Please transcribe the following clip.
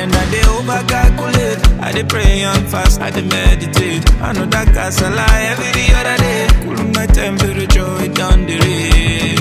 then I dey over calculate. I dey pray and fast, I dey meditate. I know that casala every other day. Cool my temperature, it down the rate.